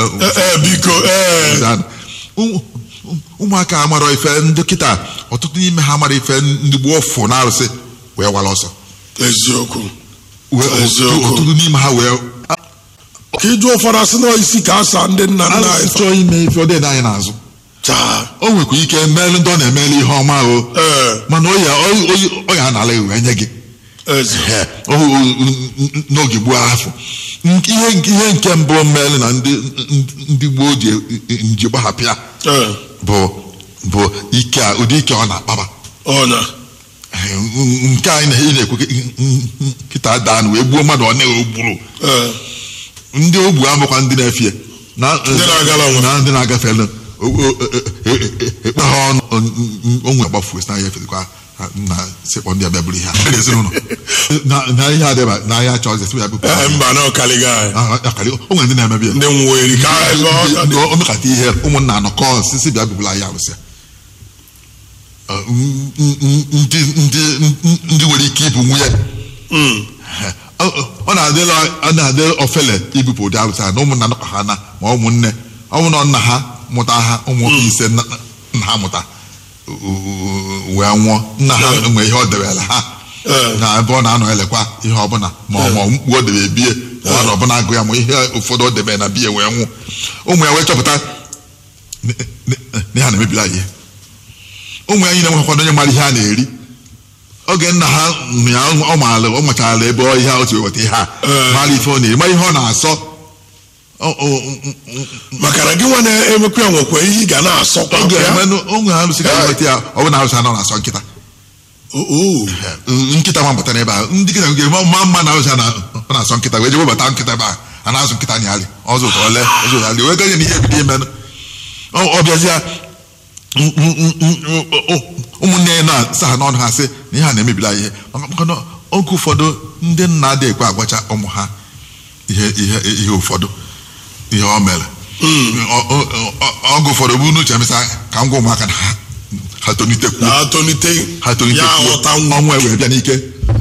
Eh, eh, biko ee Ụmụ- ụmụaka amara ife ndị kịta ọtụtụ n'ime ha amara ife ndị gboo fụ na arụsị wee wara ọsọ eziokwu Wee- Eziokwu. ọtụtụ n'ime ha wee ka ịjụ ụfọdụ asị na isi ka asa ndị nna nna anyị arụsị fa- chọọ ime ife ọ dị anyị n'azụ chaa o nwekwa ike meelụ ndị ọ na-emeli ihe ọma o ee mana ọ ya ọ- ọ- ọ ya anala wee nye gị ezi Ee, o- o- o- n'oge gboo afọ Nke- ihe ihe nke mbụ meelụ na ndị ndị gboo ji nji gbahapịa ee bụ bụ ike a ụdị ike ọ na-akpaba ọnya Ee, nke anyị na- ị na-ekwu kịta daa na wee gbuo mmadụ ọ na gburu ee ndị ogbu amụkwa ndị na-efie na Ndị na-agala onwe. na ndị na-agafe elu. O- o- e- e- e- ekpe ha ọnụ o nwere gbafuo si na ya efetekwa na sekpọ ndị abịa bụrụ ihe a ezinụlọ na na ihe adịba na ahịa achọ ọzọ ya bụ ee mba na ọkaliga anyị akarị o nwere ndị na-emebi ya ndị nwuo eri ka ebe ọ Ndị o mekata ihe ụmụnna anọkọ sisi bịa bibula ya arụsị Ọ, n- n- ndị ndị ndị nwere ike ịbụ nwunye Mm. ọ ọ na-adịla ọ na-adị ofele ibupụ ụdị arụsị a na ụmụnna nọkọ ha na ma ụmụnne ọ bụ na nna ha mụta ha ụmụ nwoke ise nna nna ha mụta o- o- wee nwụọ nna ha nwee ihe ọ debere ha Ee. na ebe ọ na-anọ elekwa ihe ọbụla ma ọ ma mkpu o debe bie ma ọ na ọbụla agụ ya ma ihe ụfọdụ o debe na biya wee nwụ ụmụ ya wee chọpụta na na ha na-emebiri anyị ihe ụmụ ya niile nwekwado onye mara ihe a na-eri oge nna ha nụ ya ọ maara ọ machara ebe ọ ihe a otu weta ihe a Ee. mara ife ọ na-eri mara ihe ọ na-asọ Ọ- ọ- ọ- ọ- maka na gị nwa na-emekwa ya nwekwa ihe ị ga na-asọkwa oge ya emenụ ụmụ ha sị ka weta ya ọ bụ na arụsị anọ na-asọ nkịta Oo. nkịta nwa bata n'ebe a ndị nkịta nke ma ma mma na arụsị a na- ọ na-asọ nkịta wee je webata nkịta ebe a a na-azụ nkịta nyarị ọzọ ụtọ ole ọzọ ụtọ ole wee ganye na ihe ebido imenụ ọ ọ bịazịa m- m- m- m- o- ụmụnne ya na-asa ha n'ọnụ ha sị na ihe a na-emebila ihe maka maka na oge ụfọdụ ndị nna adịghị ekwe agwacha ụmụ ha ihe ihe ihe ụfọdụ ihe o mere Ọ- ọ- ọ- oge ụfọdụ bụ n'uche emesa ka m gwa ụmụaka na ha ha tolitekwu na-atolite ha tolite ya aghọta nwa ọnwa wee bịa n'ike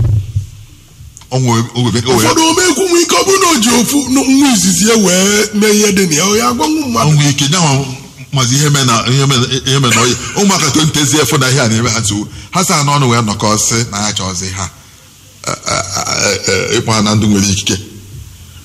ọnwa wee- wee bịa- o wee- ụfọdụ omekwu nwe ike ọ bụrụ na o ji ofu nwa izizi ya wee mee ihe dị na ya ọ ya agwanwu mmadụ ọnwa ike nyanwa mazi ihe mee na ihe mee na- ihe mee na oyi ụmụaka tolitezie efu na ihe a na-eme ha nsogbu ha saa n'ọnụ wee nọkọ sị na ya chọọzi ha eh, eh, eh, ịkpọ ha na ndụ nwere ikike